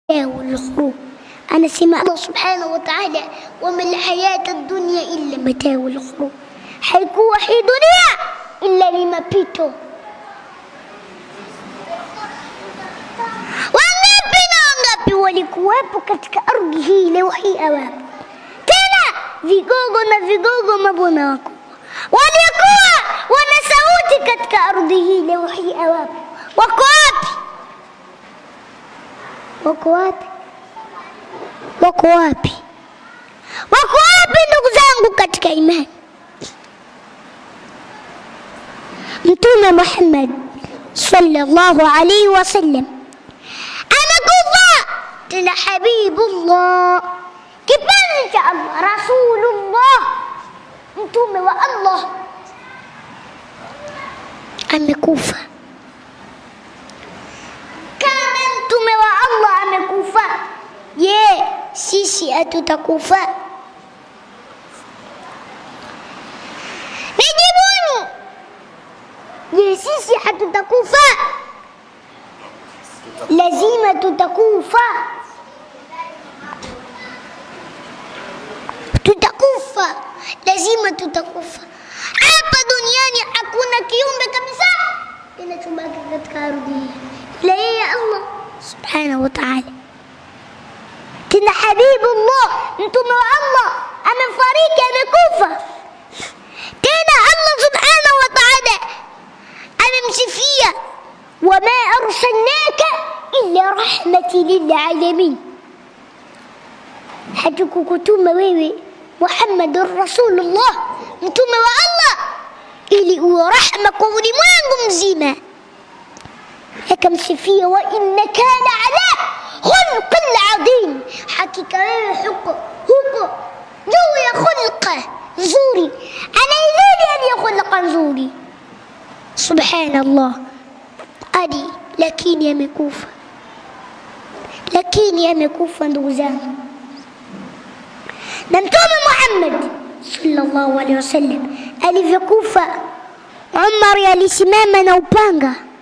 والخروج anasema Allah subhanahu wa ta'ala wama alhayata dunya illa matau alghurur, haikuwa hii dunia illa ni mapito. Wangapi na wangapi walikuwepo katika ardhi hii leo hii awapo tena vigogo na vigogo, mabwana wako walikuwa wana sauti katika ardhi hii leo hii awapo, wako wapi? Wako wapi? wako wapi? Wako wapi ndugu zangu katika imani? Mtume Muhammad sallallahu alaihi wasallam amekufa, tena Habibullah, kipenzi cha Allah, Rasulullah, mtume wa Allah amekufa. Kama mtume wa Allah amekufa Je, sisi hatutakufa? Nijibuni. Je, sisi hatutakufa? Lazima tutakufa, tutakufa, lazima tutakufa. Hapa duniani hakuna kiumbe kabisa kinachobaki katika ardhi hii ila yeye Allah subhanahu wa ta'ala tena Habibullah, mtume wa Allah amefariki, amekufa. Tena Allah subhanahu wa ta'ala amemsifia, wama arsalnaka illa rahmati lilalamin, hatukukutuma wewe Muhammadur Rasulullah, mtume wa Allah, ili uwe rahma kwa ulimwengu mzima. Akamsifia, wa innaka la ala khulqin adhim, hakika wewe huko huko juu ya khulqa nzuri, anaizidi hadi ya khulqa nzuri. Subhanallah, adi lakini amekufa, lakini amekufa ndugu zangu. Na Mtume Muhammad sallallahu alaihi wasallam alivyokufa, Umar alisimama na upanga